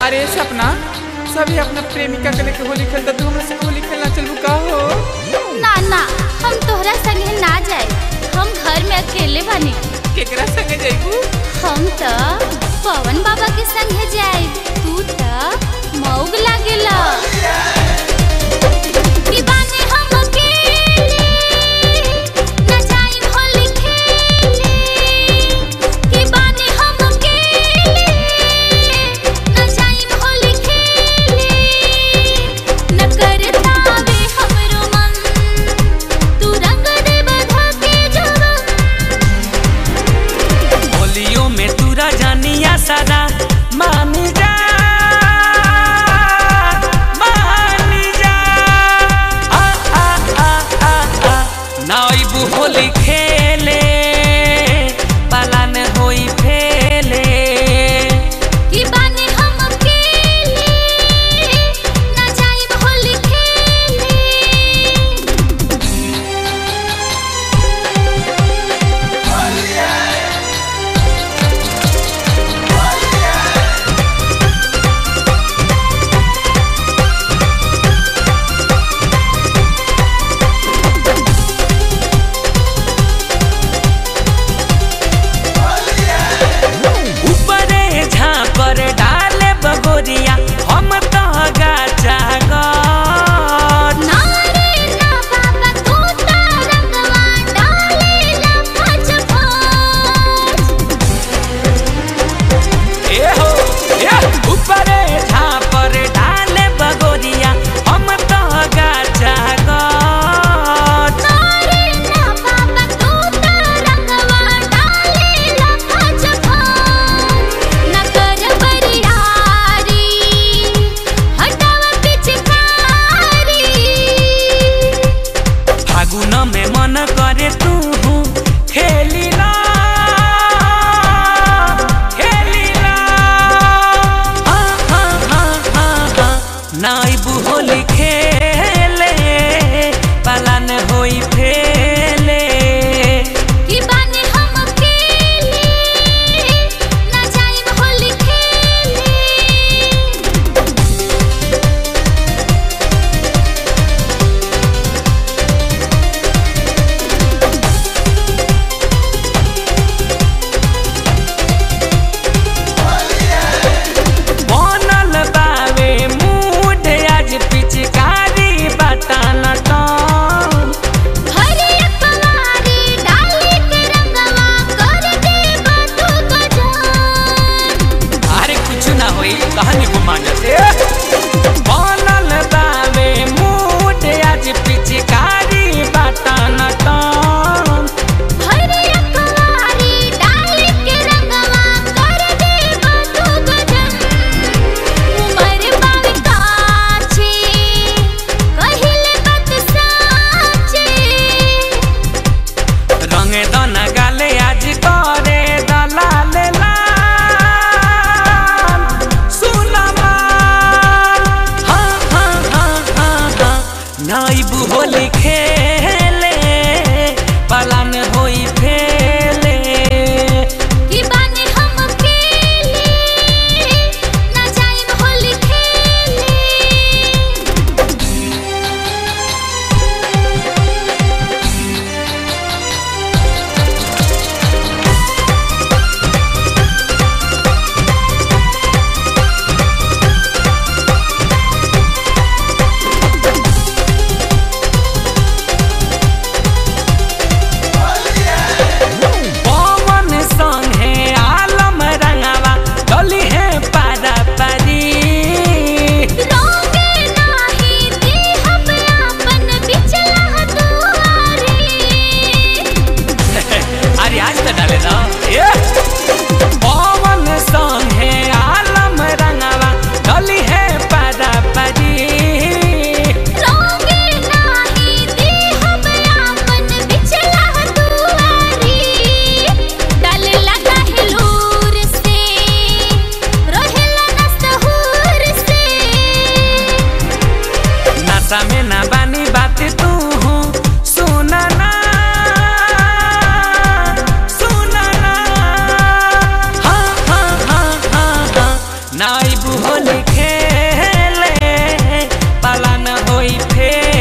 अरे सपना सभी अपना प्रेमिका के लेके होली खेलता तू हमरा संग होली खेलना चलबू का हो ना ना हम तोहरा संगे ना जाए हम घर में अकेले बानी केकरा संगे जाइबू हम त पवन बाबा के संगे जाए तू त मौग लागेला दीवाने हम अकेले, ना जाइम होली खेले। दीवाने हम अकेले, ना जाइम होली खेले। न करतावे हमरो मन, तू रंग दे बधा के जवन। होलियो में तूरा जानिया सारा मानी जा मानी जा आ आ आ आ आ नाइबू होली खेले पालन होई फेले कि बानी हम अकेले, ना जाइम होली खेले। ऊपरे झापर डाले बगोरिया हम तो गाचा गौर ना रे ना बाबा, तू त रंगवा डालेला फच फच। ए हो ए ऊपरे झापर डाले बगोरिया हम तो गाचा गौर ना रे ना बाबा, तू त रंगवा डालेला फच फच। ना कर बरियारी, हटावा पिचकारी। फागुन में मन करे तू खेलीला खेलीला हाँ हाँ हाँ हाँ हाँ नाइबू होली खेले पालन होई फेले कि बानी हम अकेले, ना जाइम होली खेले। बनल बावे मूड आज पिचकारी बटन टन हरी अकवारी डाली के रंगवा कर दे बतू गजान। अरे कुछ ना होई कहानी घुमा से बनल बावे मूड आज पिचकारी बटन टन हरी अकवारी डाली के रंगवा कर दे बतू गजान। उमर बावे काछे, कहिले बात साचे। रंग दन गाले आज करे दलाल लाल सुनमा हाँ हाँ हाँ हाँ हाँ नाइबू होली खेले पलन होई फेले कि बानी हम अकेले, ना जाइम होली खेले। पवन संगे आलम रंगवा डोली है पारा परी रोगे नाही देहब आपन बिचला दुआरे। अरे आज तो डाले ना ये पवन संगे आलम रंगवा डोली है पारा परी रोगे नाही देहब आपन बिचला दुआरे। डालेला काहे लूर से, रहेला नस्तहुर से। नशा में ना बानी बात तू सुना ना सुना ना हाँ हाँ हाँ हाँ हाँ नाइबू होली खेले पालन होई फेर